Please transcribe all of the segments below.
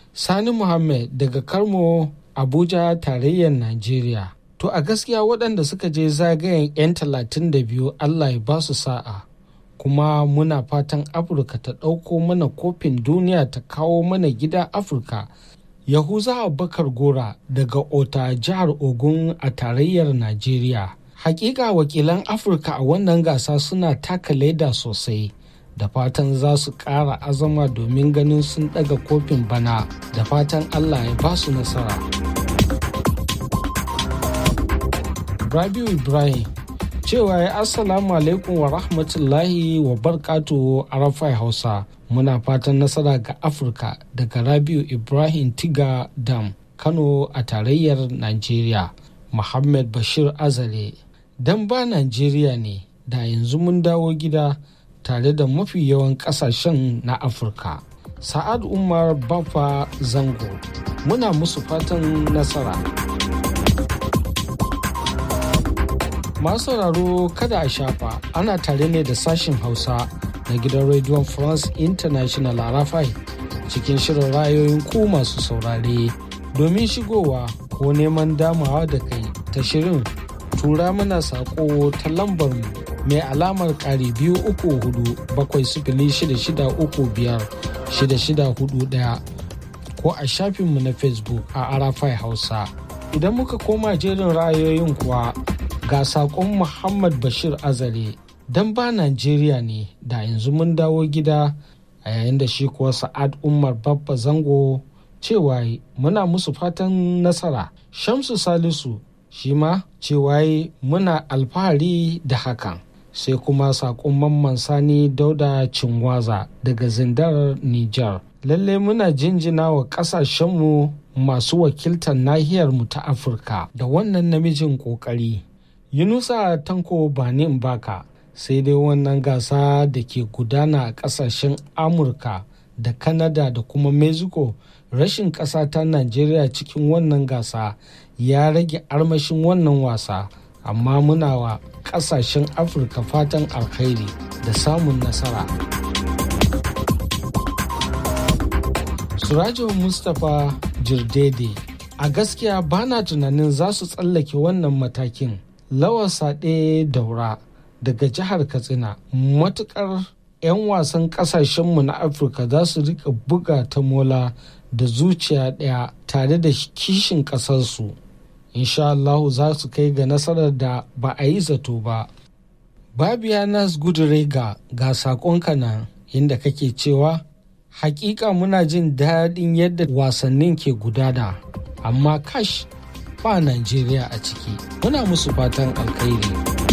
Sani Muhammad daga Karmo Abuja tarayyar Najeriya. To a gaskiya waɗanda suka je zagayen 'yan talatin da biyu Allah ya ba su sa'a. Kuma muna fatan Afirka ta ɗauko mana kofin duniya ta kawo mana gida Afirka. Yahuza Abubakar Gora daga Ota jihar Ogun a tarayyar Najeriya. Hakika wakilan Afirka a wannan gasa suna taka leda sosai. Da fatan za su ƙara azama domin ganin sun ɗaga kofin bana da fatan Allah ya ba su nasara. Rabiu Ibrahim cewa ya assalamu alaikum wa rahmatullahi wa barkatu arafai hausa muna fatan nasara ga afirka daga rabiu ibrahim tiga dam kano a tarayyar nigeria muhammad bashir azare dan ba nigeria ne da yanzu mun dawo gida tare da mafi yawan kasashen na afirka sa'ad umar bafa zango muna musu fatan nasara Masu sauraro kada a shafa ana tare ne da sashin Hausa na gidan rediyon France International Arafai cikin shirin rayoyin ku masu saurare domin shigowa ko neman damawa da kai ta shirin tura mana sako ta lambar mu mai alamar ƙari biyu uku hudu bakwai sifili shida shida uku biyar shida shida hudu ɗaya ko a shafinmu na Facebook a Arafai Hausa. Idan muka koma jerin ra'ayoyin kuwa ga saƙon Muhammad Bashir Azare don ba Najeriya ne da yanzu mun dawo gida a yayin da shi kuwa Sa'ad Umar Babba Zango cewa muna musu fatan nasara. Shamsu Salisu shi ma cewa muna alfahari da hakan. Sai kuma saƙon Mamman Sani Dauda Cinwaza daga Zindar Nijar. Lalle muna jinjina wa ƙasashenmu masu wakiltar nahiyarmu ta Afirka da wannan namijin ƙoƙari. Yunusa Tanko Bani Mbaka sai dai wannan gasa da ke gudana a kasashen Amurka da Kanada da kuma Mexico rashin ƙasa ta Najeriya cikin wannan gasa ya rage armashin wannan wasa amma muna wa ƙasashen Afirka fatan alkhairi da samun nasara. Surajo Mustapha Jirdede a gaskiya bana tunanin za su tsallake wannan matakin. Lawar Saɗe Daura daga jihar Katsina matukar 'yan wasan ƙasashenmu na Afirka za su rika buga ta mola da zuciya ɗaya tare da kishin ƙasarsu. Insha Allahu za su kai ga nasarar da ba a yi zato ba. Babianas Gudurega ga saƙonka nan inda kake cewa hakika muna jin daɗin yadda wasannin ke gudana amma kash ba Najeriya a ciki. Muna musu fatan alkhairi.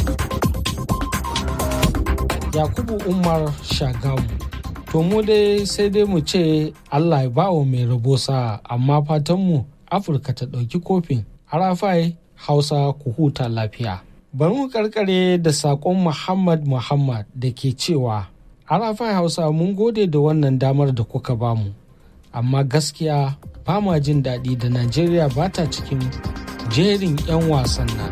Yakubu Umar Shagamu. To mu dai sai dai mu ce Allah ya bawa mai rabo sa'a amma fatanmu Afirka ta ɗauki kofin. Arafai Hausa ku huta lafiya. Bari mu karkare da saƙon Muhammad Muhammad da ke cewa Arafai Hausa mun gode da wannan damar da kuka bamu. Amma gaskiya ba ma jin daɗi da Najeriya ba ta cikin jerin 'yan wasan nan.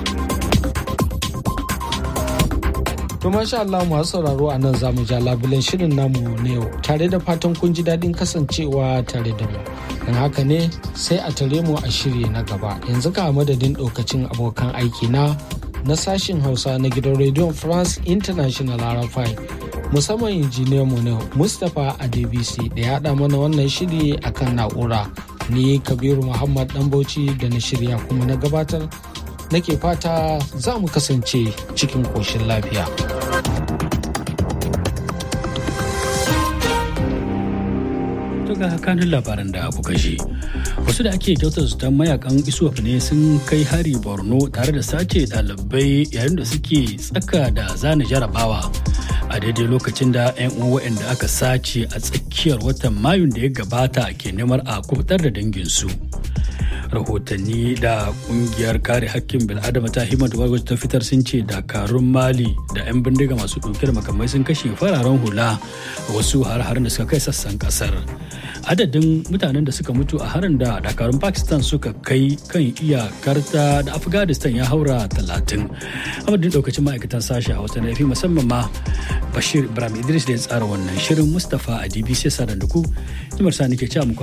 To masha Allah masu sauraro a nan zamu ja labulen shirin namu na yau tare da fatan kun ji daɗin kasancewa tare da mu. Don haka ne sai a tare mu a shiri na gaba yanzu ka madadin ɗaukacin abokan aiki na na sashin Hausa na gidan rediyon France International RFI musamman injiniyan mu na Mustapha Adebisi da ya haɗa mana wannan shiri akan na'ura. Ni Kabiru Muhammad Ɗanbauci da na shirya kuma na gabatar nake fata za mu kasance cikin ƙoshin lafiya. ga kanun labaran da kuka ji wasu da ake kyautar su mayakan isuwaf ne sun kai hari borno tare da sace ɗalibai yayin da suke tsaka da zane jarabawa a daidai lokacin da 'yan uwa waɗanda aka sace a tsakiyar watan mayun da ya gabata ke neman a kubutar da danginsu rahotanni da kungiyar kare hakkin bil'adama ta himmatu wargaji ta fitar sun ce dakarun mali da 'yan bindiga masu ɗauke da makamai sun kashe fararen hula wasu har-harin da suka kai sassan kasar adadin mutanen da suka mutu a harin da dakarun pakistan suka kai kan iyakarta da afghanistan ya haura talatin amadin daukacin ma'aikatan sashi a wata nafi musamman ma bashir ibrahim idris da ya tsara wannan shirin mustapha a dbc sadan da ku nimar sani ke cewa